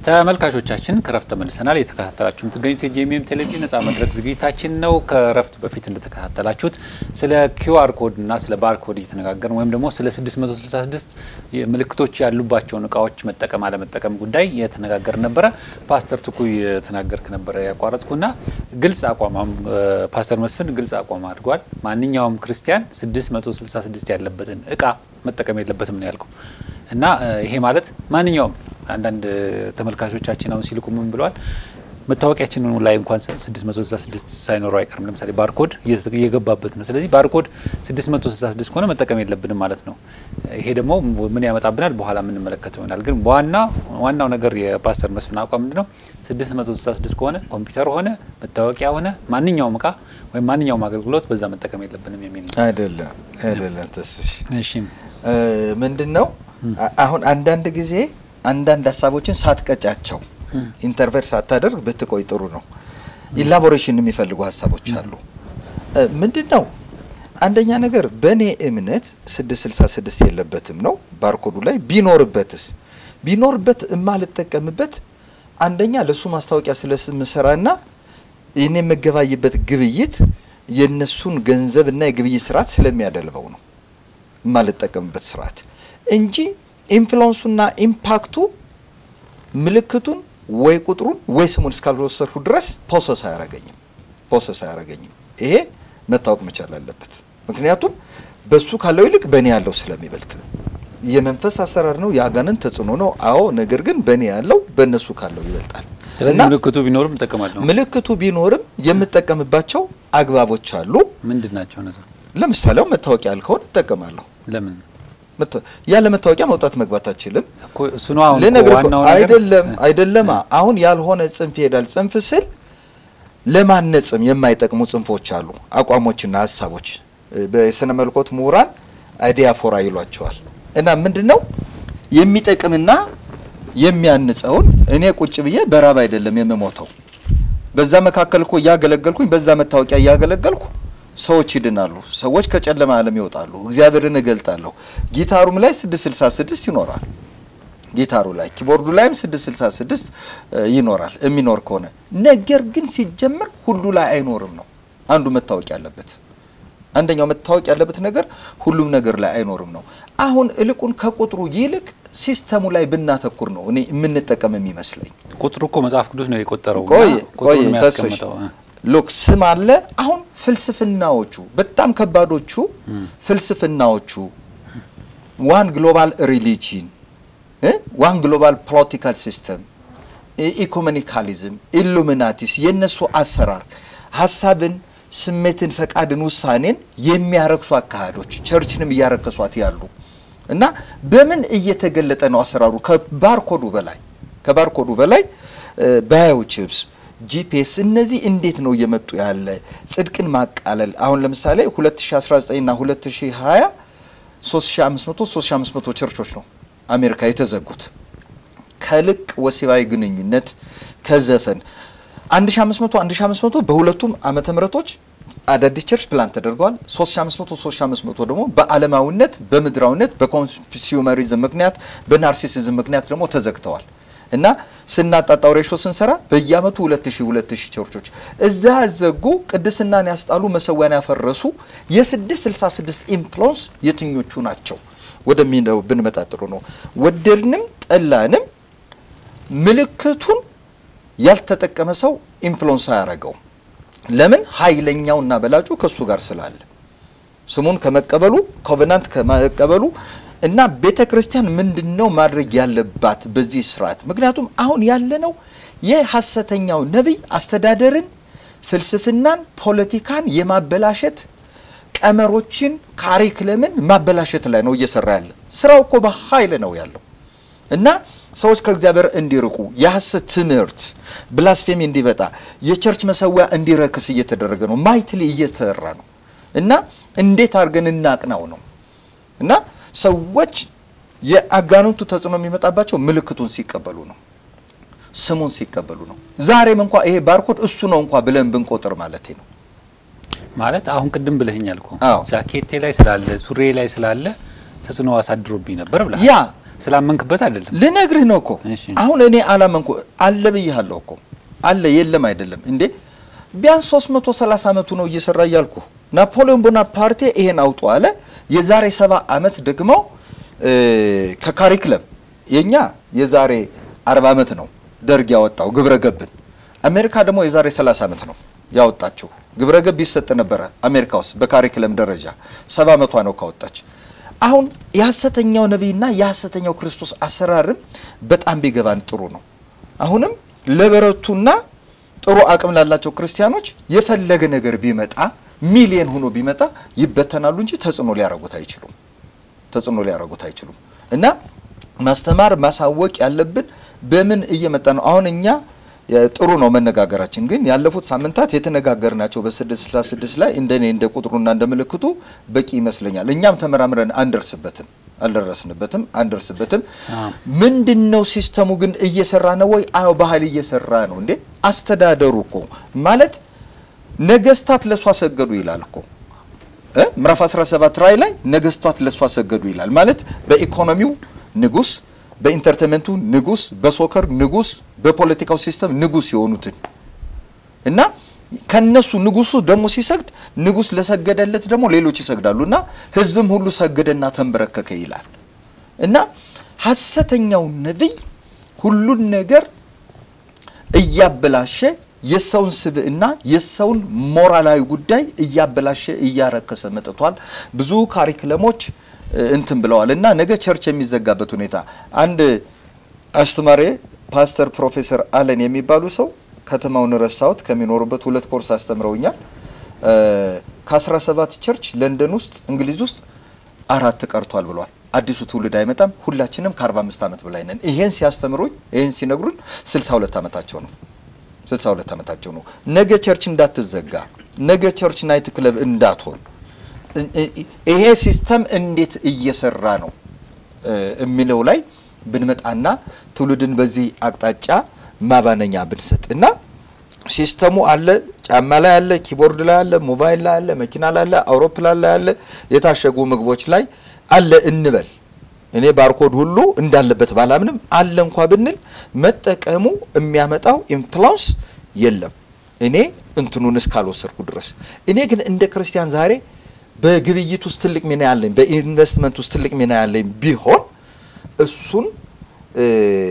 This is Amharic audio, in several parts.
ተመልካቾቻችን ከረፍት ተመልሰናል። የተከታተላችሁ የምትገኙት የጄኤምኤም ቴሌቪዥን ነጻ መድረክ ዝግጅታችን ነው። ከረፍት በፊት እንደተከታተላችሁት ስለ ኪውአር ኮድ እና ስለ ባር ኮድ እየተነጋገርን ወይም ደግሞ ስለ 666 ምልክቶች ያሉባቸውን እቃዎች መጠቀም አለመጠቀም ጉዳይ የተነጋገር ነበረ። ፓስተር ትኩ የተናገርክ ነበረ ያቋረጥኩና ግልጽ አቋም ፓስተር መስፍን ግልጽ አቋም አድርጓል። ማንኛውም ክርስቲያን 666 ያለበትን እቃ መጠቀም የለበትም ነው ያልከው እና ይሄ ማለት ማንኛውም አንዳንድ ተመልካቾቻችን አሁን ሲልኩ ምን ብለዋል? መታወቂያችንን ላይ እንኳን 666 ሳይኖረው አይቀርም። ለምሳሌ ባርኮድ እየገባበት ነው። ስለዚህ ባርኮድ 666 ከሆነ መጠቀም የለብንም ማለት ነው። ይሄ ደግሞ ምን ያመጣብናል በኋላ የምንመለከተው ይሆናል። ግን በዋና ዋናው ነገር የፓስተር መስፍን አቋም ምንድን ነው? 666 ከሆነ ኮምፒውተር ሆነ መታወቂያ ሆነ ማንኛውም እቃ ወይም ማንኛውም አገልግሎት በዛ መጠቀም የለብንም የሚል ነው። አይደለም አይደለም። ተስሽ እሺ ምንድን ነው አሁን አንዳንድ ጊዜ አንዳንድ ሀሳቦችን ሳትቀጫቸው ኢንተርቨር ሳታደርግ ብትቆይ ጥሩ ነው። ኢላቦሬሽን የሚፈልጉ ሀሳቦች አሉ። ምንድን ነው አንደኛ ነገር በእኔ እምነት 666 የለበትም ነው ባርኮዱ ላይ ቢኖርበትስ ቢኖርበት የማልጠቀምበት አንደኛ ለእሱ ማስታወቂያ ስለምሰራና ይህን የምገባይበት ግብይት የእነሱን ገንዘብ እና የግብይት ስርዓት ስለሚያደልበው ነው የማልጠቀምበት ስርዓት እንጂ ኢንፍሉንሱና ኢምፓክቱ ምልክቱን ወይ ቁጥሩን ወይ ስሙን እስካልወሰድሁ ድረስ ፖሰስ አያረገኝም ፖሰስ አያረገኝም። ይሄ መታወቅ መቻል አለበት። ምክንያቱም በሱ ካለው ይልቅ በእኔ ያለው ስለሚበልጥ የመንፈስ አሰራር ነው፣ የአጋንንት ተጽዕኖ ነው። አዎ፣ ነገር ግን በእኔ ያለው በእነሱ ካለው ይበልጣል። ስለዚህ እና ምልክቱ ቢኖርም እጠቀማለሁ። ምልክቱ ቢኖርም የምጠቀምባቸው አግባቦች አሉ። ምንድን ናቸው እነዛ? ለምሳሌ አሁን መታወቂያ ያልከውን እጠቀማለሁ። ለምን መታ- ያለ መታወቂያ መውጣት መግባት አልችልም። እኮ እሱ ነው አሁን እኮ ልነግርህ እኮ ዋናው ነገር አይደለም አይደለማ። አሁን ያልሆነ ጽንፍ ይሄዳል። ጽንፍ ስል ለማነጽም የማይጠቅሙ ጽንፎች አሉ፣ አቋሞችና ሀሳቦች በስነ መልኮት ምሁራን አይዲያፎራ ይሏቸዋል። እና ምንድን ነው የሚጠቅምና የሚያንጸውን እኔ ቁጭ ብዬ በራብ አይደለም የምሞተው። በዛ መካከል እኮ እያገለገልኩኝ በዛ መታወቂያ እያገለገልኩ ሰዎች ይድናሉ። ሰዎች ከጨለማ ዓለም ይወጣሉ። እግዚአብሔርን እገልጣለሁ። ጊታሩም ላይ 666 ይኖራል። ጊታሩ ላይ ኪቦርዱ ላይም 666 ይኖራል የሚኖር ከሆነ ነገር ግን ሲጀመር ሁሉ ላይ አይኖርም ነው አንዱ መታወቅ ያለበት አንደኛው መታወቅ ያለበት ነገር ሁሉም ነገር ላይ አይኖርም ነው። አሁን እልቁን ከቁጥሩ ይልቅ ሲስተሙ ላይ ብናተኩር ነው እኔ የምንጠቀም የሚመስለኝ። ቁጥሩ እኮ መጽሐፍ ቅዱስ ነው የቆጠረው እና ቆይ ቆይ ቁጥሩን ተስፈሽ የሚያስቀምጠው እ። ሉክ ስም አለ። አሁን ፍልስፍናዎቹ በጣም ከባዶቹ ፍልስፍናዎቹ ዋን ግሎባል ሪሊጂን ዋን ግሎባል ፖለቲካል ሲስተም ኢኮኖሚካሊዝም ኢሉሚናቲስ የእነሱ አሰራር ሀሳብን፣ ስሜትን፣ ፈቃድን፣ ውሳኔን የሚያረክሱ አካሄዶች ቸርችንም እያረከሷት ያሉ እና በምን እየተገለጠ ነው አሰራሩ? ከባርኮዱ በላይ ከባርኮዱ በላይ ባዮቺፕስ ጂፒኤስ እነዚህ እንዴት ነው እየመጡ ያለ ጽድቅን ማቃለል አሁን ለምሳሌ 2019 እና 2020 3500 3500 ቸርቾች ነው አሜሪካ የተዘጉት ከልቅ ወሲባዊ ግንኙነት ከዘፈን 1500 1500 በሁለቱም ዓመተ ምህረቶች አዳዲስ ቸርች ፕላን ተደርገዋል። 3500 3500 ደግሞ በዓለማዊነት በምድራዊነት በኮንሱመሪዝም ምክንያት በናርሲሲዝም ምክንያት ደግሞ ተዘግተዋል። እና ስናጣጣው ሬሾ ስንሰራ በየአመቱ 2000 2000 ቸርቾች እዛ ያዘጉ ቅድስናን ያስጣሉ መሰዊያን ያፈረሱ የ666 ኢንፍሉዌንስ የትኞቹ ናቸው ወደሚለው ብንመጣ ጥሩ ነው። ወደድንም ጠላንም ምልክቱን ያልተጠቀመ ሰው ኢንፍሉዌንስ አያደርገውም። ለምን? ኃይለኛውና በላጩ ከሱ ጋር ስላለ ስሙን ከመቀበሉ ኮቨናንት ከመቀበሉ እና ቤተ ክርስቲያን ምንድን ነው ማድረግ ያለባት በዚህ ስርዓት? ምክንያቱም አሁን ያለነው የሐሰተኛው ነቢይ አስተዳደርን፣ ፍልስፍናን፣ ፖለቲካን የማበላሸት ቀመሮችን፣ ካሪክለምን ማበላሸት ላይ ነው እየሰራ ያለ። ስራው እኮ በኃይል ነው ያለው እና ሰዎች ከእግዚአብሔር እንዲርቁ የሐሰት ትምህርት ብላስፌሚ እንዲበጣ የቸርች መሰዊያ እንዲረክስ እየተደረገ ነው። ማይትሊ እየተሰራ ነው እና እንዴት አድርገን እናቅናው ነው እና ሰዎች የአጋንንቱ ተጽዕኖ የሚመጣባቸው ምልክቱን ሲቀበሉ ነው፣ ስሙን ሲቀበሉ ነው። ዛሬም እንኳ ይሄ ባርኮድ እሱ ነው እንኳ ብለን ብንቆጥር ማለት ነው። ማለት አሁን ቅድም ብለኸኛል እኮ አዎ። ጃኬቴ ላይ ስላለ ሱሬ ላይ ስላለ ተጽዕኖ አሳድሮብኝ ነበር ብለሃል። ያ ስላመንክበት አይደለም። ልነግርህ ነው እኮ እሺ። አሁን እኔ አላመንኩ አለ ብያለሁ እኮ አለ የለም አይደለም እንዴ ቢያንስ 330 ዓመቱ ነው እየሰራ እያልኩ ናፖሊዮን ቦናፓርቴ ይሄን አውጡ አለ የዛሬ ሰባ ዓመት ደግሞ እ፣ ከካሪክለም የኛ የዛሬ 40 ዓመት ነው ደርግ ያወጣው ግብረ ገብን አሜሪካ ደግሞ የዛሬ 30 ዓመት ነው ያወጣችው ግብረ ገብ ይሰጥ ነበረ አሜሪካ ውስጥ በካሪክለም ደረጃ ሰባ ዓመቷ ነው ካወጣች አሁን የሐሰተኛው ነቢይና የሐሰተኛው ክርስቶስ አሰራርም በጣም ቢገባን ጥሩ ነው። አሁንም ለበረቱና ጥሩ አቅም ላላቸው ክርስቲያኖች የፈለገ ነገር ቢመጣ ሚሊየን ሆኖ ቢመጣ ይበተናሉ እንጂ ተጽዕኖ ሊያረጉት አይችሉም። ተጽዕኖ ሊያረጉት አይችሉም። እና ማስተማር ማሳወቅ ያለብን በምን እየመጣ ነው። አሁን እኛ የ- ጥሩ ነው መነጋገራችን፣ ግን ያለፉት ሳምንታት የተነጋገርናቸው በ666 ላይ እንደኔ እንደ ቁጥሩና እንደ ምልክቱ በቂ ይመስለኛል። እኛም ተመራምረን አንደርስበትም አልደረስንበትም አንደርስበትም። አዎ። ምንድን ነው ሲስተሙ ግን እየሰራ ነው ወይ? አዎ ባህል እየሰራ ነው እንዴ። አስተዳደሩ እኮ ማለት ነገስታት ለእሷ ሰገዱ ይላል እኮ እ ምዕራፍ 17 ራዕይ ላይ ነገስታት ለእሷ ሰገዱ ይላል። ማለት በኢኮኖሚው ንጉስ፣ በኢንተርቴንመንቱ ንጉስ፣ በሶከር ንጉስ፣ በፖለቲካው ሲስተም ንጉስ የሆኑትን እና ከነሱ ንጉሱ ደግሞ ሲሰግድ ንጉስ ለሰገደለት ደግሞ ሌሎች ይሰግዳሉ እና ህዝብም ሁሉ ሰገደና ተንበረከከ ይላል እና ሐሰተኛው ነቢይ ሁሉን ነገር እያበላሸ የሰውን ስብዕና የሰውን ሞራላዊ ጉዳይ እያበላሸ እያረከሰ መጥቷል። ብዙ ካሪክለሞች እ, እንትን ብለዋል እና ነገ ቸርች የሚዘጋበት ሁኔታ አንድ አስተማሪ ፓስተር ፕሮፌሰር አለን የሚባሉ ሰው ከተማውን ረሳሁት ከሚኖሩበት ሁለት ኮርስ አስተምረውኛል። እ, ከ17 ቸርች ለንደን ውስጥ እንግሊዝ ውስጥ አራት ቀርቷል ብሏል። አዲሱ ትውልድ አይመጣም። ሁላችንም ከ45 ዓመት በላይ ነን። ይሄን ሲያስተምሩኝ ይሄን ሲነግሩን 62 ዓመታቸው ነው 62 ዓመታቸው ነው። ነገ ቸርች እንዳትዘጋ፣ ነገ ቸርች ናይት ክለብ እንዳትሆን እ- እ- ይሄ ሲስተም እንዴት እየሰራ ነው እ, የሚለው ላይ ብንመጣና ትውልድን በዚህ አቅጣጫ ማባነኛ ብንሰጥ እና ሲስተሙ አለ፣ ጫማ ላይ አለ፣ ኪቦርድ ላይ አለ፣ ሞባይል ላይ አለ፣ መኪና ላይ አለ፣ አውሮፕላን ላይ አለ፣ የታሸጉ ምግቦች ላይ አለ እንበል። እኔ ባርኮድ ሁሉ እንዳለበት ባላምንም አለ እንኳ ብንል መጠቀሙ የሚያመጣው ኢንፍሉዌንስ የለም። እኔ እንትኑን እስካልወሰድኩ ድረስ እኔ ግን እንደ ክርስቲያን ዛሬ በግብይት ውስጥ ትልቅ ሚና ያለኝ በኢንቨስትመንት ውስጥ ትልቅ ሚና ያለኝ ቢሆን እሱን እ፣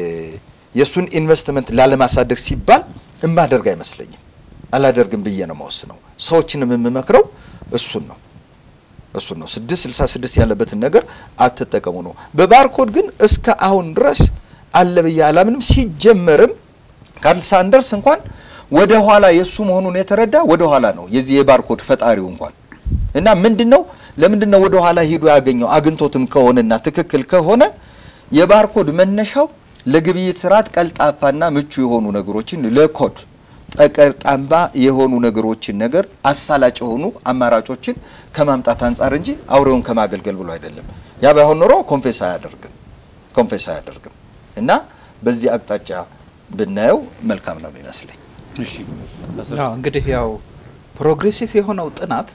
የእሱን ኢንቨስትመንት ላለማሳደግ ሲባል እማደርግ አይመስለኝም። አላደርግም ብዬ ነው መወስነው። ሰዎችንም የምመክረው እሱን ነው እሱን ነው። ስድስት ስልሳ ስድስት ያለበትን ነገር አትጠቀሙ ነው። በባርኮድ ግን እስከ አሁን ድረስ አለ ብዬ አላምንም። ሲጀመርም ካርል ሳንደርስ እንኳን ወደ ኋላ የእሱ መሆኑን የተረዳ ወደ ኋላ ነው የዚህ የባርኮድ ፈጣሪው እንኳን እና ምንድን ነው ለምንድን ነው ወደ ኋላ ሂዶ ያገኘው አግኝቶትም ከሆነና ትክክል ከሆነ የባርኮድ መነሻው ለግብይት ስርዓት ቀልጣፋና ምቹ የሆኑ ነገሮችን ለኮድ ጠቀርጣምባ የሆኑ ነገሮችን ነገር አሳላጭ የሆኑ አማራጮችን ከማምጣት አንጻር እንጂ አውሬውን ከማገልገል ብሎ አይደለም። ያ ባይሆን ኖሮ ኮንፌስ አያደርግም ኮንፌስ አያደርግም እና በዚህ አቅጣጫ ብናየው መልካም ነው የሚመስለኝ። እሺ መሰረት አዎ እንግዲህ ያው ፕሮግሬሲቭ የሆነው ጥናት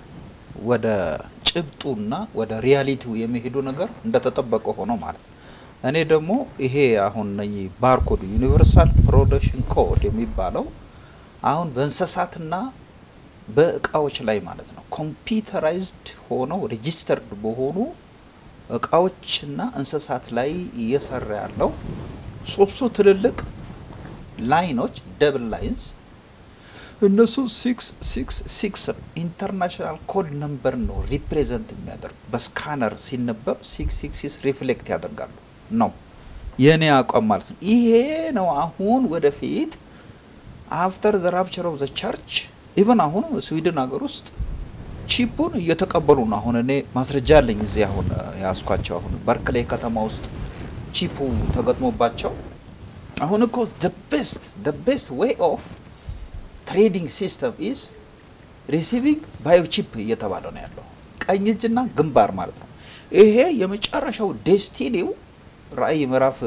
ወደ ጭብጡና ወደ ሪያሊቲው የሚሄዱ ነገር እንደተጠበቀ ሆኖ ማለት ነው። እኔ ደግሞ ይሄ አሁን እነኚህ ባርኮድ ዩኒቨርሳል ፕሮዳክሽን ኮድ የሚባለው አሁን በእንስሳትና በእቃዎች ላይ ማለት ነው ኮምፒውተራይዝድ ሆነው ሬጂስተርድ በሆኑ እቃዎችና እንስሳት ላይ እየሰራ ያለው ሶስቱ ትልልቅ ላይኖች ደብል ላይንስ እነሱ ሲክስ ሲክስ ሲክስ ኢንተርናሽናል ኮድ ነምበር ነው ሪፕሬዘንት የሚያደርግ በስካነር ሲነበብ ሲክስ ሲክስ ሲክስ ሪፍሌክት ያደርጋሉ ነው የእኔ አቋም ማለት ነው። ይሄ ነው አሁን ወደፊት አፍተር ዘ ራፕቸር ኦፍ ዘ ቸርች ኢቨን አሁን ስዊድን ሀገር ውስጥ ቺፑን እየተቀበሉ ነው። አሁን እኔ ማስረጃ አለኝ እዚህ አሁን ያስኳቸው አሁን በርክሌ ከተማ ውስጥ ቺፑ ተገጥሞባቸው አሁን እኮ the best the best way of ትሬዲንግ ሲስተም ኢዝ ሪሲቪንግ ባዮቺፕ እየተባለ ነው ያለው። ቀኝ እጅና ግንባር ማለት ነው። ይሄ የመጨረሻው ዴስቲኒው ራእይ ምዕራፍ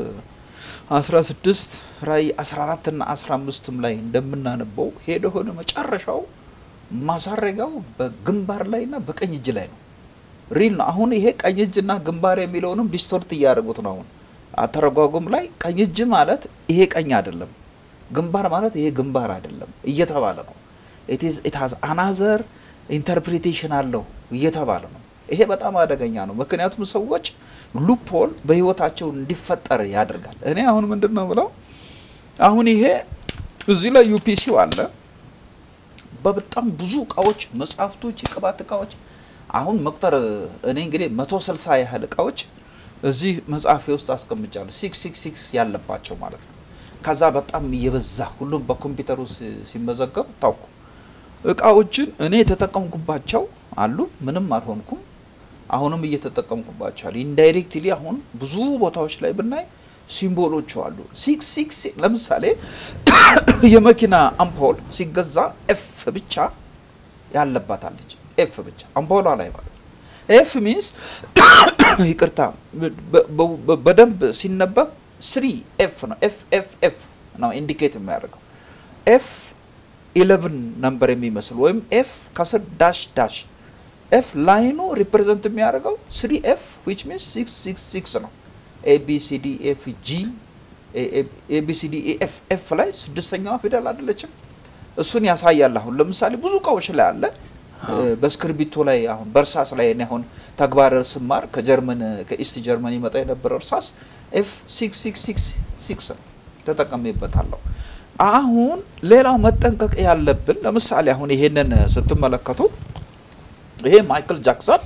16 ራእይ 14 እና 15 ላይ እንደምናነበው ሄደ ሆነ መጨረሻው ማሳረጊያው በግንባር ላይ እና በቀኝ እጅ ላይ ነው። ሪል ነው። አሁን ይሄ ቀኝ እጅና ግንባር የሚለውንም ዲስቶርት እያደረጉት ነው። አሁን አተረጓጎም ላይ ቀኝ እጅ ማለት ይሄ ቀኝ አይደለም፣ ግንባር ማለት ይሄ ግንባር አይደለም እየተባለ ነው። ኢት ሃዝ አናዘር ኢንተርፕሪቴሽን አለው እየተባለ ነው። ይሄ በጣም አደገኛ ነው። ምክንያቱም ሰዎች ሉፖል በህይወታቸው እንዲፈጠር ያደርጋል። እኔ አሁን ምንድን ነው ብለው አሁን ይሄ እዚህ ላይ ዩፒሲው አለ በበጣም ብዙ እቃዎች፣ መጽሐፍቶች፣ የቅባት እቃዎች አሁን መቁጠር እኔ እንግዲህ መቶ ስልሳ ያህል እቃዎች እዚህ መጽሐፌ ውስጥ አስቀምጫለሁ። ሲክስ ሲክስ ሲክስ ያለባቸው ማለት ነው። ከዛ በጣም እየበዛ ሁሉም በኮምፒውተሩ ሲመዘገብ ታውኩ እቃዎችን እኔ የተጠቀምኩባቸው አሉ። ምንም አልሆንኩም። አሁንም እየተጠቀምኩባቸው አሉ። ኢንዳይሬክትሊ አሁን ብዙ ቦታዎች ላይ ብናይ ሲምቦሎቹ አሉ። ሲክስ ሲክስ ለምሳሌ የመኪና አምፖል ሲገዛ ኤፍ ብቻ ያለባታለች። ኤፍ ብቻ አምፖሏ ላይ ማለት ነው። ኤፍ ሚንስ ይቅርታ፣ በደንብ ሲነበብ ስሪ ኤፍ ነው። ኤፍ ኤፍ ኤፍ ነው ኢንዲኬት የሚያደርገው ኤፍ ኢሌቭን ነምበር የሚመስል ወይም ኤፍ ከስር ዳሽ ዳሽ ኤፍ ላይኑ ሪፕሬዘንት የሚያደርገው ስሪ ኤፍ ዊች ሚንስ ሲክስ ሲክስ ሲክስ ነው። ኤቢሲዲ ኤፍ ጂ ኤቢሲዲ ኤፍ ኤፍ ላይ ስድስተኛዋ ፊደል አይደለችም? እሱን ያሳያል። አሁን ለምሳሌ ብዙ እቃዎች ላይ አለ። በእስክርቢቶ ላይ አሁን በእርሳስ ላይ እኔ አሁን ተግባር ስማር ከጀርመን ከኢስት ጀርመን ይመጣ የነበረ እርሳስ ኤፍ ሲክስ ሲክስ ሲክስ ሲክስ ነው ተጠቀሜበታለሁ። አሁን ሌላው መጠንቀቅ ያለብን ለምሳሌ አሁን ይሄንን ስትመለከቱ ይሄ ማይክል ጃክሰን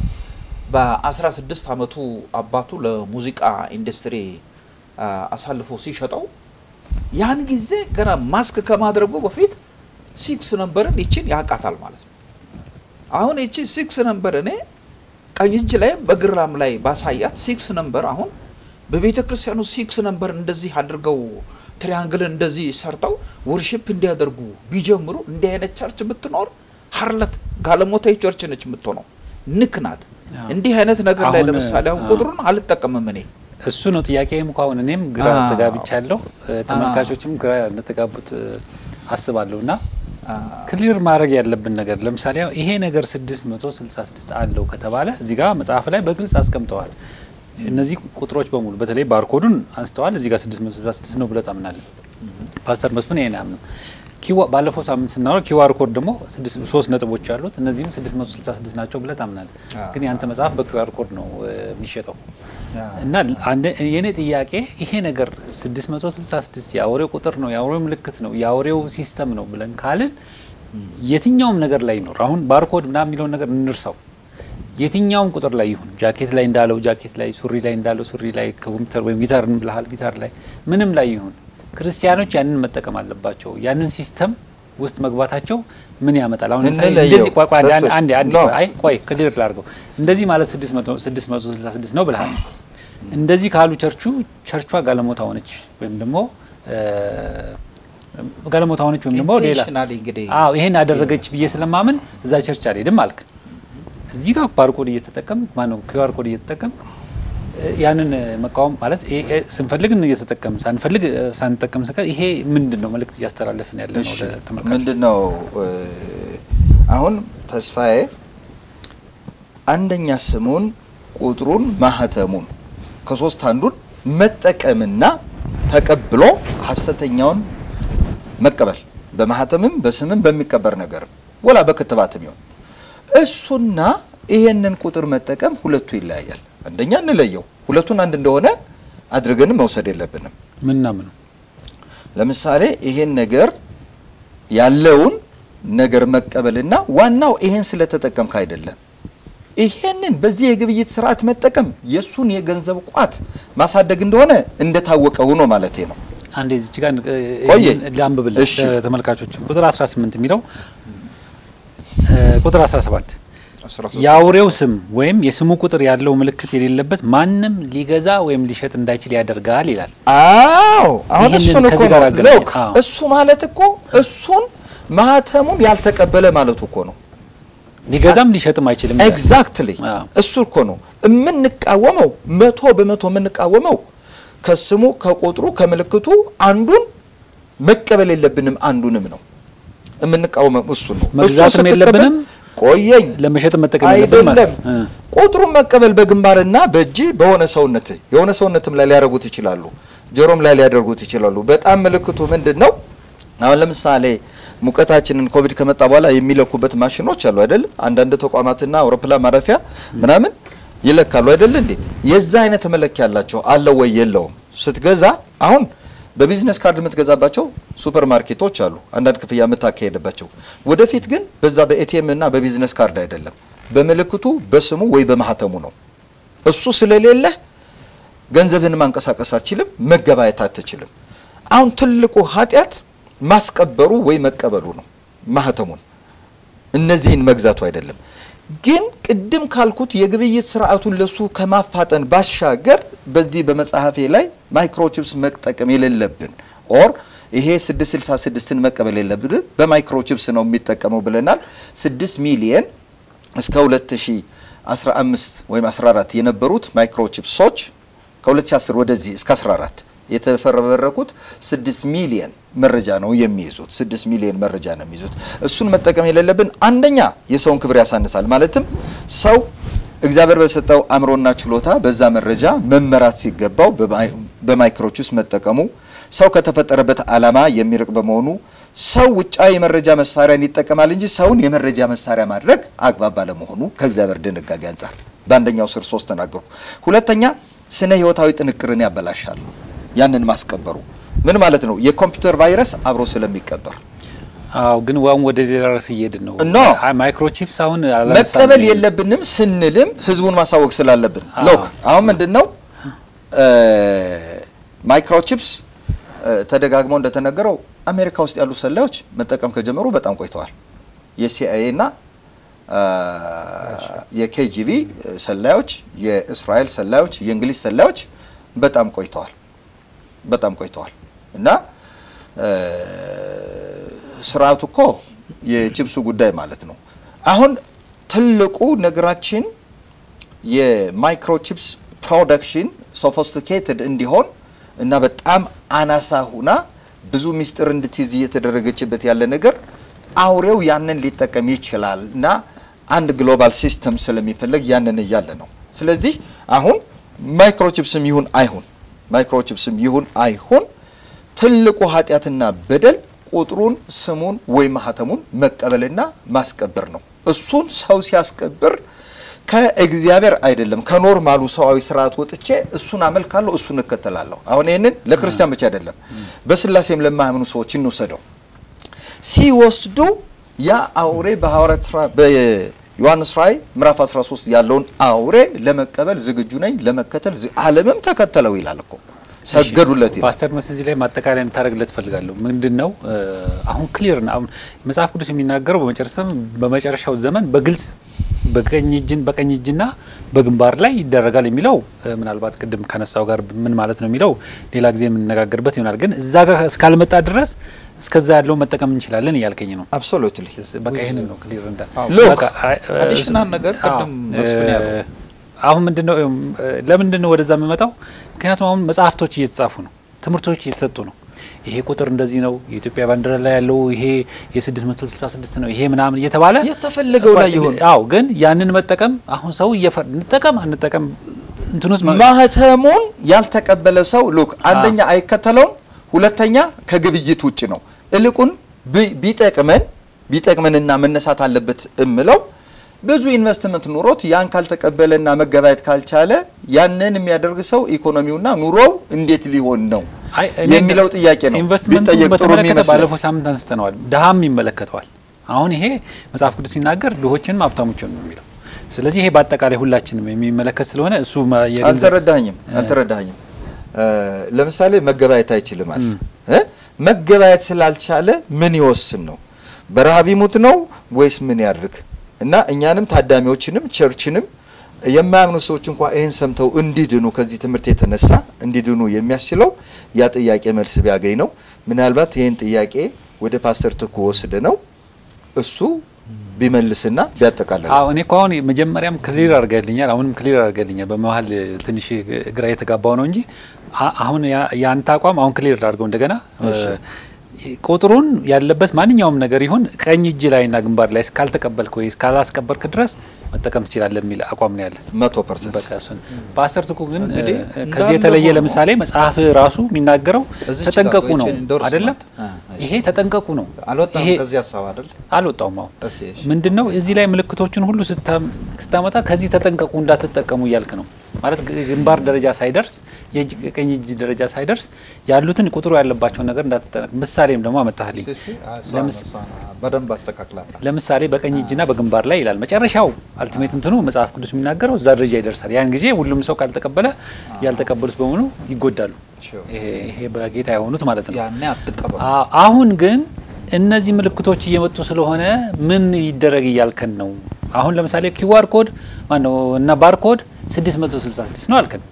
በ16 ዓመቱ አባቱ ለሙዚቃ ኢንዱስትሪ አሳልፎ ሲሸጠው ያን ጊዜ ገና ማስክ ከማድረጉ በፊት ሲክስ ነንበርን ይችን ያውቃታል ማለት ነው። አሁን ይቺ ሲክስ ነንበር እኔ ቀኝ እጅ ላይም በግራም ላይ ባሳያት ሲክስ ነንበር አሁን በቤተ ክርስቲያኑ ሲክስ ነንበር እንደዚህ አድርገው ትሪያንግልን እንደዚህ ሰርተው ወርሽፕ እንዲያደርጉ ቢጀምሩ እንዲህ አይነት ቸርች ብትኖር ሀርለት ጋለሞታዊ ቸርች ነች የምትሆነው። ንክ ናት። እንዲህ አይነት ነገር ላይ አሁን፣ ለምሳሌ አሁን ቁጥሩን አልጠቀምም እኔ እሱ ነው ጥያቄም እኮ አሁን እኔም ግራ አዎ። ተጋብቻለሁ፣ ተመልካቾችም ግራ እንደተጋቡት አስባለሁ። እና ክሊር ማድረግ ያለብን ነገር ለምሳሌ አሁን ይሄ ነገር 666 አለው ከተባለ እዚህ ጋር መጽሐፍ ላይ በግልጽ አስቀምጠዋል። እነዚህ ቁጥሮች በሙሉ በተለይ ባርኮዱን አንስተዋል። እዚህ ጋር 666 ነው ብለህ ታምናለህ። ፓስተር መስፍን ይሄን ያምኑ ኪዋ ባለፈው ሳምንት ስናወራ ኪዋር ኮድ ደግሞ ስድስት ሶስት ነጥቦች አሉት። እነዚህም 666 ናቸው ብለህ ታምናለህ። አዎ። ግን ያንተ መጽሐፍ በኪዋር ኮድ ነው እ, የሚሸጠው አዎ። እና አንደ የኔ ጥያቄ ይሄ ነገር 666 የአውሬው ቁጥር ነው፣ የአውሬው ምልክት ነው፣ የአውሬው ሲስተም ነው ብለን ካልን የትኛውም ነገር ላይ ይኖር አሁን ባርኮድ ምናምን የሚለውን ነገር እንርሳው። የትኛውም ቁጥር ላይ ይሁን ጃኬት ላይ እንዳለው ጃኬት ላይ፣ ሱሪ ላይ እንዳለው ሱሪ ላይ፣ ኮምፒውተር ወይም ጊታር ብልሃል ጊታር ላይ ምንም ላይ ይሁን ክርስቲያኖች ያንን መጠቀም አለባቸው። ያንን ሲስተም ውስጥ መግባታቸው ምን ያመጣል? አሁን ለምሳሌ እንለየው። እንደዚህ ቆይ ቆይ አንዴ ተስፋ- አንዴ አንዴ ኖ። ቆይ አይ ቆይ ክሊር ላድርገው። እንደዚህ ማለት 600 666 ነው ብልሃል። እንደዚህ ካሉ ቸርቹ ቸርቿ ጋለሞታ ሆነች ወይም ደግሞ እ፣ ጋለሞታ ሆነች ወይም ደግሞ ሌላ ኢንቴንሽናሊ እንግዲህ አዎ ይሄን አደረገች ብዬ ስለማምን እዛ ቸርች አልሄድም አልክ። እዚህ ጋር ባርኮድ እየተጠቀም ማነው ኪውአር ኮድ እየተጠቀም እ፣ ያንን እ፣ መቃወም ማለት እ፣ እ፣ ስንፈልግ እየተጠቀም ሳንፈልግ እ፣ ሳንጠቀም ስቀር ይሄ ምንድን ነው መልእክት እያስተላለፍን ያለ ነው እሺ ለተመልካቾች? ምንድን ነው እ፣ አሁን ተስፋዬ አንደኛ ስሙን ቁጥሩን ማህተሙን ከሶስት አንዱን መጠቀምና ተቀብሎ ሀሰተኛውን መቀበል በማህተምም በስምም በሚቀበር ነገር ወላ በክትባትም ይሆን እሱና ይሄንን ቁጥር መጠቀም ሁለቱ ይለያያል። አንደኛ እንለየው፣ ሁለቱን አንድ እንደሆነ አድርገንም መውሰድ የለብንም። ምንና ምኑ ለምሳሌ ይሄን ነገር ያለውን ነገር መቀበልና ዋናው ይሄን ስለተጠቀምክ አይደለም። ይሄንን በዚህ የግብይት ስርዓት መጠቀም የእሱን የገንዘብ ቋት ማሳደግ እንደሆነ እንደታወቀ ሆኖ ማለቴ ነው። አንዴ እዚች ጋር እ፣ ቆየ። ይህንን ላንብብልህ እሺ። ተመልካቾች ቁጥር 18 የሚለው እ፣ ቁጥር 17 13 የአውሬው ስም ወይም የስሙ ቁጥር ያለው ምልክት የሌለበት ማንም ሊገዛ ወይም ሊሸጥ እንዳይችል ያደርጋል ይላል። አዎ አሁን ይህንን እሱን እኮ ከዚህ ነው ጋር አገናኝ። ሎክ አዎ። እሱ ማለት እኮ እሱን ማህተሙን ያልተቀበለ ማለቱ እኮ ነው። ሊገዛም ሊሸጥም አይችልም ይላል። ኤግዛክትሊ አዎ። እሱ እኮ ነው የምንቃወመው። መቶ በመቶ የምንቃወመው ከስሙ ከቁጥሩ ከምልክቱ አንዱን መቀበል የለብንም አንዱንም ነው የምንቃወመው። እሱ ነው እሱን መግዛትም ስትቀበል የለብንም ቆየኝ ለመሸጥ መጠቀም የለብንም ማለት አይደለም እ። ቁጥሩን መቀበል በግንባርና በእጅ በሆነ ሰውነት የሆነ ሰውነትም ላይ ሊያደርጉት ይችላሉ፣ ጆሮም ላይ ሊያደርጉት ይችላሉ። በጣም ምልክቱ ምንድን ነው? አሁን ለምሳሌ ሙቀታችንን ኮቪድ ከመጣ በኋላ የሚለኩበት ማሽኖች አሉ አይደል? አንዳንድ ተቋማትና አውሮፕላን ማረፊያ ምናምን ይለካሉ አይደል እንዴ? የዛ አይነት መለኪያ ያላቸው አለው ወይ የለውም? ስትገዛ አሁን በቢዝነስ ካርድ የምትገዛባቸው ሱፐር ማርኬቶች አሉ፣ አንዳንድ ክፍያ የምታካሄድባቸው። ወደፊት ግን በዛ በኤቲኤም እና በቢዝነስ ካርድ አይደለም፣ በምልክቱ በስሙ ወይ በማህተሙ ነው። እሱ ስለሌለ ገንዘብን ማንቀሳቀስ አትችልም፣ መገባየት አትችልም። አሁን ትልቁ ኃጢአት ማስቀበሩ ወይ መቀበሉ ነው፣ ማህተሙን እነዚህን መግዛቱ አይደለም። ግን ቅድም ካልኩት የግብይት ስርዓቱን ለሱ ከማፋጠን ባሻገር በዚህ በመጽሐፌ ላይ ማይክሮቺፕስ መጠቀም የሌለብን ኦር ይሄ 666ን መቀበል የለብን በማይክሮቺፕስ ነው የሚጠቀመው ብለናል። 6 ሚሊየን እስከ 2015 ወይም 14 የነበሩት ማይክሮቺፕሶች ከ2010 ወደዚህ እስከ 14 የተፈረበረኩት 6 ሚሊየን መረጃ ነው የሚይዙት። 6 ሚሊየን መረጃ ነው የሚይዙት። እሱን መጠቀም የሌለብን አንደኛ የሰውን ክብር ያሳንሳል። ማለትም ሰው እግዚአብሔር በሰጠው አእምሮና ችሎታ በዛ መረጃ መመራት ሲገባው በማይክሮቺፕስ መጠቀሙ ሰው ከተፈጠረበት ዓላማ የሚርቅ በመሆኑ ሰው ውጫዊ የመረጃ መሳሪያን ይጠቀማል እንጂ ሰውን የመረጃ መሳሪያ ማድረግ አግባብ ባለመሆኑ ከእግዚአብሔር ድንጋጌ አንጻር በአንደኛው ስር ሶስት ተናገሩ። ሁለተኛ ስነ ህይወታዊ ጥንቅርን ያበላሻል። ያንን ማስቀበሩ ምን ማለት ነው? የኮምፒውተር ቫይረስ አብሮ ስለሚቀበር አዎ ግን ዋን ወደ ሌላ ርዕስ እየሄድን ነው። ኖ። አይ ማይክሮቺፕስ አሁን አላነሳንም። መቀበል የለብንም ስንልም ህዝቡን ማሳወቅ ስላለብን አዎ። ሎክ አሁን ምንድን ነው ማይክሮቺፕስ ተደጋግመው እንደተነገረው አሜሪካ ውስጥ ያሉ ሰላዮች መጠቀም ከጀመሩ በጣም ቆይተዋል። የሲአይኤ እና የኬጂቢ ሰላዮች፣ የእስራኤል ሰላዮች፣ የእንግሊዝ ሰላዮች በጣም ቆይተዋል በጣም ቆይተዋል እና ስርዓቱ እኮ የቺፕሱ ጉዳይ ማለት ነው። አሁን ትልቁ ነገራችን የማይክሮቺፕስ ፕሮዳክሽን ሶፊስቲኬትድ እንዲሆን እና በጣም አናሳ ሁና ብዙ ሚስጥር እንድትይዝ እየተደረገችበት ያለ ነገር አውሬው ያንን ሊጠቀም ይችላል እና አንድ ግሎባል ሲስተም ስለሚፈለግ ያንን እያለ ነው። ስለዚህ አሁን ማይክሮቺፕስም ይሁን አይሁን ማይክሮቺፕስም ይሁን አይሁን ትልቁ ኃጢአትና በደል ቁጥሩን፣ ስሙን ወይ ማህተሙን መቀበልና ማስቀበር ነው። እሱን ሰው ሲያስቀብር ከእግዚአብሔር አይደለም ከኖርማሉ ሰዋዊ ስርዓት ወጥቼ እሱን አመልካለሁ፣ እሱን እከተላለሁ። አሁን ይህንን ለክርስቲያን ብቻ አይደለም በስላሴም ለማያምኑ ሰዎች እንውሰደው። ሲወስዱ ያ አውሬ በሐዋርያት ሥራ በዮሐንስ ራእይ ምዕራፍ 13 ያለውን አውሬ ለመቀበል ዝግጁ ነኝ ለመከተል ዝ- ዓለምም ተከተለው ይላል እኮ ሰገዱለት ይላል። ፓስተር መስ እዚህ ላይ ማጠቃለያ እንድታደርግለት ፈልጋለሁ። ምንድን ነው እ፣ አሁን ክሊር ነው። አሁን መጽሐፍ ቅዱስ የሚናገረው በመጨረሻም በመጨረሻው ዘመን በግልጽ በቀኝ እጅን በቀኝ እጅና በግንባር ላይ ይደረጋል የሚለው እ፣ ምናልባት ቅድም ከነሳው ጋር ምን ማለት ነው የሚለው ሌላ ጊዜ የምንነጋገርበት ይሆናል። ግን እዛ ጋር እስካልመጣ ድረስ እስከዛ ያለው መጠቀም እንችላለን እያልከኝ ነው። አብሶሉትሊ በቃ ይህንን ነው ክሊር እንዳ ሎክ፣ በቃ፣ አይ፣ እ፣ አዲሽናል ነገር ቅድም አዎ፣ መስፍን እ፣ ያለው አሁን ምንድነው እ፣ ለምንድን ነው ወደዛ የምመጣው? ምክንያቱም አሁን መጽሐፍቶች እየተጻፉ ነው፣ ትምህርቶች እየተሰጡ ነው። ይሄ ቁጥር እንደዚህ ነው፣ የኢትዮጵያ ባንዲራ ላይ ያለው ይሄ የ666 ነው፣ ይሄ ምናምን እየተባለ የተፈለገው ላይ ይሁን። አዎ፣ ግን ያንን መጠቀም አሁን ሰው እየፈር እንጠቀም አንጠቀም እንትን ውስጥ መ- ማህተሙን ያልተቀበለ ሰው ሉክ አንደኛ አይከተለውም፣ ሁለተኛ ከግብይት ውጭ ነው። እልቁን ቢ- ቢጠቅመን ቢጠቅመንና መነሳት አለበት እምለው ብዙ ኢንቨስትመንት ኑሮት ያን ካልተቀበለና መገበያየት ካልቻለ ያንን የሚያደርግ ሰው ኢኮኖሚውና ኑሮው እንዴት ሊሆን ነው አይ፣ እኔ የሚለው ጥያቄ ነው ኢንቨስትመንቱን ቢጠየቅ ጥሩ በተመለከተ የሚመስለው። ባለፈው ሳምንት አንስተነዋል። ድሃም ይመለከተዋል። አሁን ይሄ መጽሐፍ ቅዱስ ሲናገር ድሆችንም ሀብታሞችን ነው የሚለው። ስለዚህ ይሄ በአጠቃላይ ሁላችንም የሚመለከት ስለሆነ እሱ ማ- የገንዘብ አልተረዳኝም አልተረዳኝም። ለምሳሌ መገበያየት አይችልም አለ እ? መገበያየት ስላልቻለ ምን ይወስን ነው? በረሃብ ይሙት ነው ወይስ ምን ያድርግ? እና እኛንም ታዳሚዎችንም ቸርችንም የማያምኑ ሰዎች እንኳ ይህን ሰምተው እንዲድኑ ከዚህ ትምህርት የተነሳ እንዲድኑ የሚያስችለው ያ ጥያቄ መልስ ቢያገኝ ነው። ምናልባት ይህን ጥያቄ ወደ ፓስተር ትኩ ወስደ ነው እሱ ቢመልስና ቢያጠቃልል አዎ እኔ እኮ አሁን መጀመሪያም ክሊር አድርገልኛል፣ አሁንም ክሊር አድርገልኛል። በመሀል ትንሽ ግራ የተጋባው ነው እንጂ አ- አሁን ያ- የአንተ አቋም አሁን ክሊር አድርገው እንደገና እሺ። ቁጥሩን ያለበት ማንኛውም ነገር ይሁን ቀኝ እጅ ላይና ግንባር ላይ እስካልተቀበልክ ወይ እስካላስቀበርክ ድረስ መጠቀም ትችላለህ የሚል አቋም ነው ያለ። መቶ ፐርሰንት በቃ እሱን ፓስተር ትኩ ግን እንግዲህ እ፣ እንዳለ ከዚህ የተለየ ሆኖ- ለምሳሌ መጽሐፍ ራሱ የሚናገረው እዚች ተጠንቀቁ ጋር ነው ይችን endorsement። አይደለም? አ፣ እሺ። ይሄ ተጠንቀቁ ነው። አልወጣም ይሄ ከዚህ ሀሳብ አይደል? አልወጣውም። አሁን እሺ፣ እሺ። ምንድን ነው እዚህ ላይ ምልክቶችን ሁሉ ስታ- ስታመጣ ከዚህ ተጠንቀቁ እንዳትጠቀሙ እያልክ ነው ማለት ግ- ግንባር ደረጃ ሳይደርስ የእጅ ቀኝ እጅ ደረጃ ሳይደርስ ያሉትን ቁጥሩ ያለባቸውን ነገር እንዳትጠቀም። ምሳሌም ደግሞ አመጣህልኝ። እስኪ፣ እስኪ፣ አ፣ እሷ ለምስ- ነው፣ እሷ ነው። በደንብ አስተካክላታል። ለምሳሌ በቀኝ እጅና በግንባር ላይ ይላል። መጨረሻው አልቲሜት እንትኑ መጽሐፍ ቅዱስ የሚናገረው እዛ ደረጃ ይደርሳል። ያን ጊዜ ሁሉም ሰው ካልተቀበለ ያልተቀበሉት በሙሉ ይጎዳሉ። Sure. ይሄ ይሄ በጌታ የሆኑት ማለት ነው። ያኔ አትቀበሉ። አ- አሁን ግን እነዚህ ምልክቶች እየመጡ ስለሆነ ምን ይደረግ እያልከን ነው? አሁን ለምሳሌ ኪዋር ኮድ ማነው እና ባርኮድ 666 ነው አልከን።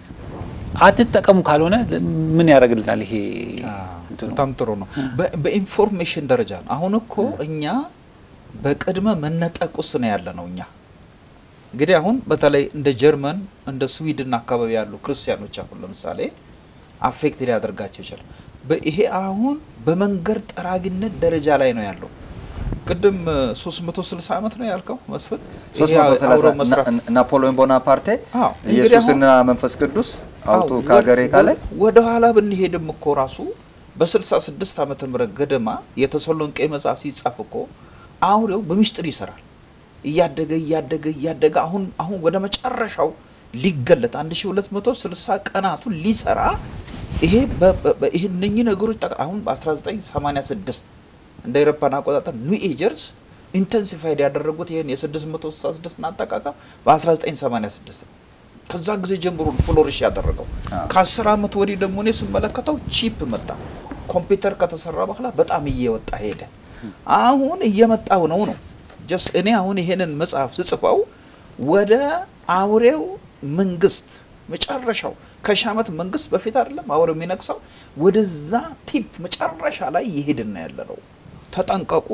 አትጠቀሙ ካልሆነ ምን ያደርግልናል? ይሄ እንትኑ? በጣም ጥሩ ነው። በ- በኢንፎርሜሽን ደረጃ ነው። አሁን እኮ እኛ በቅድመ መነጠቅ ውስጥ ነው ያለ ነው። እኛ እንግዲህ አሁን በተለይ እንደ ጀርመን እንደ ስዊድን አካባቢ ያሉ ክርስቲያኖች አሁን ለምሳሌ አፌክት ሊያደርጋቸው ይችላል። በ- ይሄ አሁን በመንገድ ጠራጊነት ደረጃ ላይ ነው ያለው። ቅድም እ, 360 ዓመት ነው ያልከው መስፍን። ይሄ አብሮ መስራት 330 ናፖሊዮን ቦናፓርቴ አዎ፣ እንግዲህ ኢየሱስና መንፈስ ቅዱስ አውጡ አዎ፣ ከሀገሬ ወ- ካለ ወደ ኋላ ብንሄድም እኮ ራሱ በ66 ዓመተ ምህረት ገደማ የተሰሎንቄ መጽሐፍ ሲጻፍ እኮ አውሬው በምስጢር ይሰራል። እያደገ እያደገ እያደገ አሁን አሁን ወደ መጨረሻው ሊገለጥ 1260 ቀናቱን ሊሰራ ይሄ በ- በ- በ- ይሄ እነኚህ ነገሮች ጠቅ- አሁን በ1986 እንደ አውሮፓውያን አቆጣጠር ኒው ኤጀርስ ኢንተንሲፋይድ ያደረጉት ይህን የ666 አጠቃቀም በ1986 ነው። ከዛ ጊዜ ጀምሮ ፍሎሪሽ ያደረገው አዎ። ከአስር ዓመት ወዲህ ደግሞ እኔ ስመለከተው ቺፕ መጣ። ኮምፒውተር ከተሰራ በኋላ በጣም እየወጣ ሄደ። አሁን እየመጣው ነው ነው ጀስ እኔ አሁን ይሄንን መጽሐፍ ስጽፈው ወደ አውሬው መንግስት መጨረሻው ከሺህ ዓመት መንግስት በፊት አይደለም አውሬው የሚነግሰው ወደዛ ቲፕ መጨረሻ ላይ ይሄድና ያለ ነው። ተጠንቀቁ።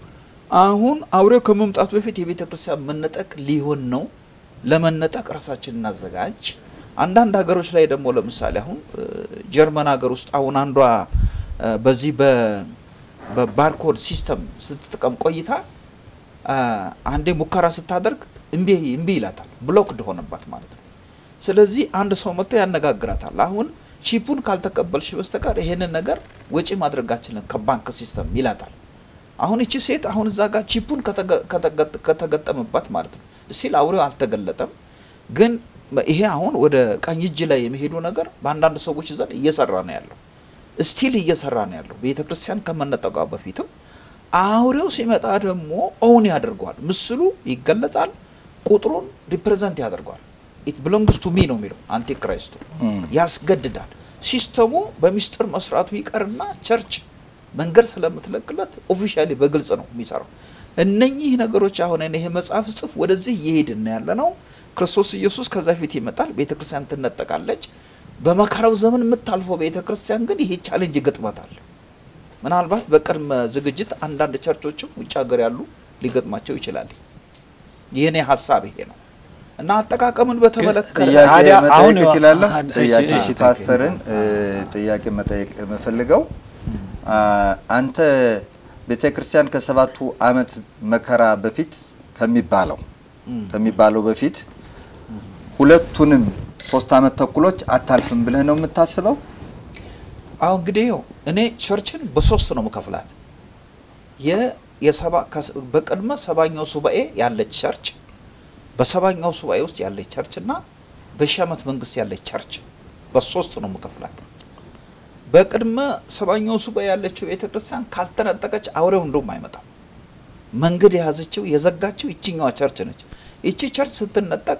አሁን አውሬው ከመምጣቱ በፊት የቤተ ክርስቲያን መነጠቅ ሊሆን ነው። ለመነጠቅ ራሳችን እናዘጋጅ። አንዳንድ ሀገሮች ላይ ደግሞ ለምሳሌ አሁን እ፣ ጀርመን ሀገር ውስጥ አሁን አንዷ እ፣ በዚህ በ- በባርኮድ ሲስተም ስትጠቀም ቆይታ አ፣ አንዴ ሙከራ ስታደርግ እምቢ እምቢ ይላታል። ብሎክድ ሆነባት ማለት ነው። ስለዚህ አንድ ሰው መጥቶ ያነጋግራታል። አሁን ቺፑን ካልተቀበልሽ በስተቀር ይሄንን ነገር ወጪ ማድረጋችንን ከባንክ ሲስተም ይላታል። አሁን እቺ ሴት አሁን እዛ ጋር ቺፑን ከተገ- ከተገ- ከተገጠመባት ማለት ነው እስቲል አውሬው አልተገለጠም። ግን ይሄ አሁን ወደ ቀኝ እጅ ላይ የሚሄዱ ነገር በአንዳንድ ሰዎች ዘንድ እየሰራ ነው ያለው እስቲል እየሰራ ነው ያለው። ቤተ ክርስቲያን ከመነጠቋ በፊትም አውሬው ሲመጣ ደግሞ ኦውን ያደርገዋል። ምስሉ ይገለጣል፣ ቁጥሩን ሪፕሬዘንት ያደርገዋል። ኢት ብሎንግስ ቱ ሚ ነው የሚለው አንቲክራይስቱ እም። ያስገድዳል። ሲስተሙ በሚስጥር መስራቱ ይቀርና ቸርች መንገድ ስለምትለቅለት ኦፊሻሊ በግልጽ ነው የሚሰራው። እነኚህ ነገሮች አሁን እኔ ይሄ መጽሐፍ ጽፍ ወደዚህ እየሄድን ያለ ነው። ክርስቶስ ኢየሱስ ከዛ ፊት ይመጣል፣ ቤተ ክርስቲያን ትነጠቃለች። በመከራው ዘመን የምታልፈው ቤተ ክርስቲያን ግን ይሄ ቻሌንጅ ይገጥማታል። ምናልባት በቅድመ ዝግጅት አንዳንድ ቸርቾችም ውጭ ሀገር ያሉ ሊገጥማቸው ይችላል። የእኔ ሀሳብ ይሄ ነው እና አጠቃቀምን በተመለከተ ጥያቄ ታዲያ አሁን መጠየቅ እችላለሁ? አሁን- እሺ፣ ጥያቄ እሺ፣ ፓስተርን እ፣ ጥያቄ መጠየቅ የምፈልገው አ፣ አንተ ቤተ ክርስቲያን ከሰባቱ ዓመት መከራ በፊት ከሚባለው እም። ከሚባለው በፊት ሁለቱንም ሶስት ዓመት ተኩሎች አታልፍም ብለህ ነው የምታስበው? አሁን እንግዲህ ይኸው እኔ ቸርችን በሶስት ነው መከፍላት። የ- የሰባ ከስ- በቅድመ ሰባኛው ሱባኤ ያለች ቸርች፣ በሰባኛው ሱባኤ ውስጥ ያለች ቸርች እና በሺህ ዓመት መንግስት ያለች ቸርች በሶስት ነው መከፍላት። በቅድመ ሰባኛው ሱባኤ ያለችው ቤተ ክርስቲያን ካልተነጠቀች አውሬው እንደውም አይመጣም። መንገድ የያዘችው የዘጋችው ይችኛዋ ቸርች ነች። ይቺ ቸርች ስትነጠቅ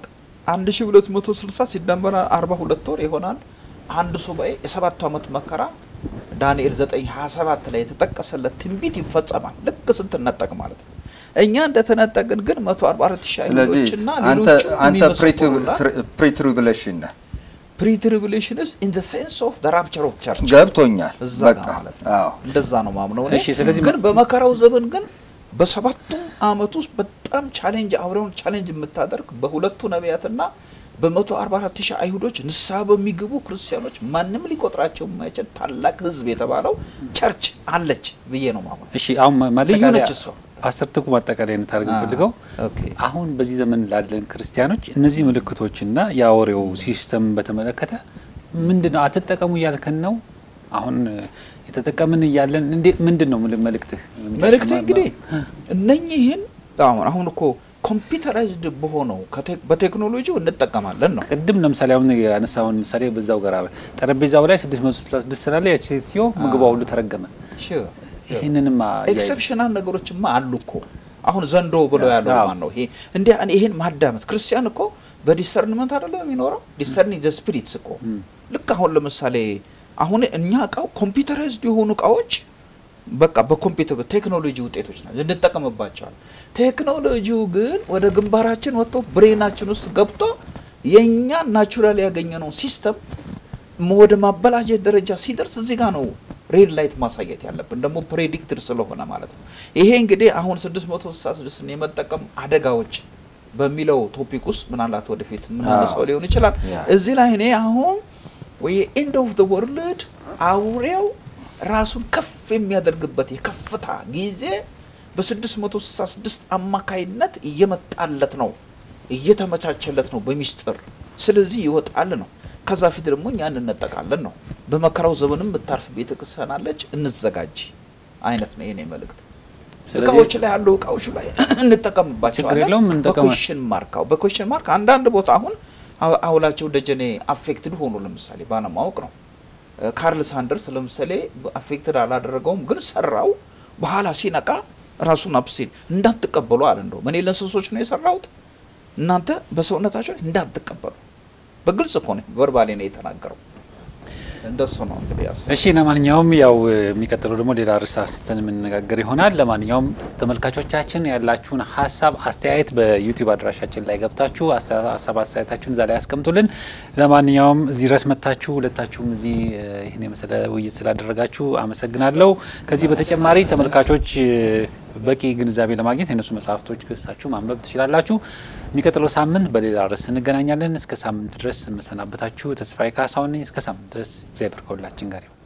1260 ሲደመር 42 ወር ይሆናል። አንድ ሱባኤ የሰባቱ ዓመት መከራ ዳንኤል 927 ላይ የተጠቀሰለት ትንቢት ይፈጸማል። ልክ ስትነጠቅ ማለት ነው። እኛ እንደተነጠቅን ግን 144 ሺህ ስለዚህ አይሁዶችና አንተ ሌሎችም አንተ የሚመስክሩላ ፕሪትሪቡሌሽን ነህ። ፕሪትሪቡሌሽንስ ኢን ዘ ሴንስ ኦፍ ዘ ራፕቸር ኦፍ ቸርች ገብቶኛል። እዛ በቃ ጋር ማለት ነው። አዎ እንደዛ ነው ማምነው እኔ። እሺ፣ ስለዚህ ግን በመከራው ዘመን ግን በሰባቱም አመት ውስጥ በጣም ቻሌንጅ አውሬውን ቻሌንጅ የምታደርግ በሁለቱ ነቢያትና በመቶ አርባ አራት ሺህ አይሁዶች ንስሐ በሚገቡ ክርስቲያኖች ማንም ሊቆጥራቸው የማይችል ታላቅ ሕዝብ የተባለው ቸርች አለች ብዬ ነው ማሆን እሺ አሁን ማ- ልዩ ማጠቃለያ ነች እሷ። ፓስተር ትኩ ማጠቃለያ እንታደርግ ፈልገው ኦኬ አሁን በዚህ ዘመን ላለን ክርስቲያኖች እነዚህ ምልክቶችና የአውሬው ሲስተም በተመለከተ ምንድን ነው አትጠቀሙ እያልከን ነው? አሁን የተጠቀምን እያለን እንዴት ምንድን ነው ምል- መልእክትህ? መልእክቴ እንግዲህ እነኚህን አሁን አሁን እኮ ኮምፒውተራይዝድ በሆነው ከቴክ- በቴክኖሎጂው እንጠቀማለን ነው ቅድም ለምሳሌ አሁን ያነሳውን ምሳሌ በዛው ጋር አብረን ጠረጴዛው ላይ 666 ስላለ ያቺ ሴትዮ ምግቧ ሁሉ ተረገመ። Sure. ይህንንማ አያይዘህ- ኤክሰፕሽናል ነገሮችማ አሉ እኮ አሁን ዘንዶ ብሎ ያለው አዎ። ማን ነው? ይሄ እንዲህ ይሄን ማዳመጥ ክርስቲያን እኮ በዲሰርንመንት አይደለም የሚኖረው ዲሰርኒንግ ዘ ስፒሪትስ እኮ ልክ አሁን ለምሳሌ አሁን እኛ እቃው ኮምፒውተራይዝድ የሆኑ እቃዎች በቃ በኮምፒውተር በቴክኖሎጂ ውጤቶች ናቸው እንጠቀምባቸዋል። ቴክኖሎጂው ግን ወደ ግንባራችን ወጥቶ ብሬናችን ውስጥ ገብቶ የእኛ ናቹራል ያገኘነው ሲስተም ወደ ማበላሸት ደረጃ ሲደርስ እዚህ ጋር ነው ሬድ ላይት ማሳየት ያለብን ደግሞ ፕሬዲክትድ ስለሆነ ማለት ነው። ይሄ እንግዲህ አሁን 666 የመጠቀም አደጋዎች በሚለው ቶፒክ ውስጥ ምናልባት ወደፊት የምናነሳው አዎ። ሊሆን ይችላል። ያ። እዚህ ላይ እኔ አሁን ወይ ኤንድ ኦፍ ዘ ወርልድ አውሬው ራሱን ከፍ የሚያደርግበት የከፍታ ጊዜ በ666 አማካይነት እየመጣለት ነው፣ እየተመቻቸለት ነው በሚስጥር ስለዚህ ይወጣል ነው። ከዛ ፊት ደግሞ እኛ እንነጠቃለን ነው። በመከራው ዘመንም የምታርፍ ቤተ ክርስቲያን አለች፣ እንዘጋጅ አይነት ነው የኔ መልእክት። ስለዚህ- እቃዎች ላይ ያሉ እቃዎች ላይ እንጠቀምባቸዋለን። ችግር የለውም፣ እንጠቀማ- በኮሽን ማርካው በኮሽን ማርክ አንዳንድ ቦታ አሁን አው- አውላቸው ደጀኔ አፌክትድ ሆኑ ለምሳሌ ባለማወቅ ነው። እ፣ ካርል ሳንደርስ ለምሳሌ አፌክትድ አላደረገውም፣ ግን ሰራው። በኋላ ሲነቃ ራሱን አብስቴን እንዳትቀበሉ አለ። እንደውም እኔ ለእንስሶች ነው የሰራሁት እናንተ በሰውነታቸው እንዳትቀበሉ በግልጽ እኮ ነው ቨርባሌ ነው የተናገረው። እንደሱ ነው እንግዲህ ያስ እሺ ለማንኛውም ያው የሚቀጥለው ደግሞ ሌላ ርዕስ አንስተን የምንነጋገር ይሆናል። ለማንኛውም ተመልካቾቻችን ያላችሁን ሀሳብ አስተያየት በዩቲዩብ አድራሻችን ላይ ገብታችሁ አሳ- ሀሳብ አስተያየታችሁን እዛ ላይ ያስቀምጡልን። ለማንኛውም እዚህ ድረስ መጥታችሁ ሁለታችሁም እዚህ እ፣ ይህን የመሰለ ውይይት ስላደረጋችሁ አመሰግናለሁ። ከዚህ በተጨማሪ ተመልካቾች እ፣ በቂ ግንዛቤ ለማግኘት የነሱ መጽሐፍቶች ገዝታችሁ ማንበብ ትችላላችሁ። የሚቀጥለው ሳምንት በሌላ ርዕስ እንገናኛለን። እስከ ሳምንት ድረስ የምሰናበታችሁ ተስፋዬ ካሳሁን ነኝ። እስከ ሳምንት ድረስ እግዚአብሔር ከሁላችን ጋር ይሁን።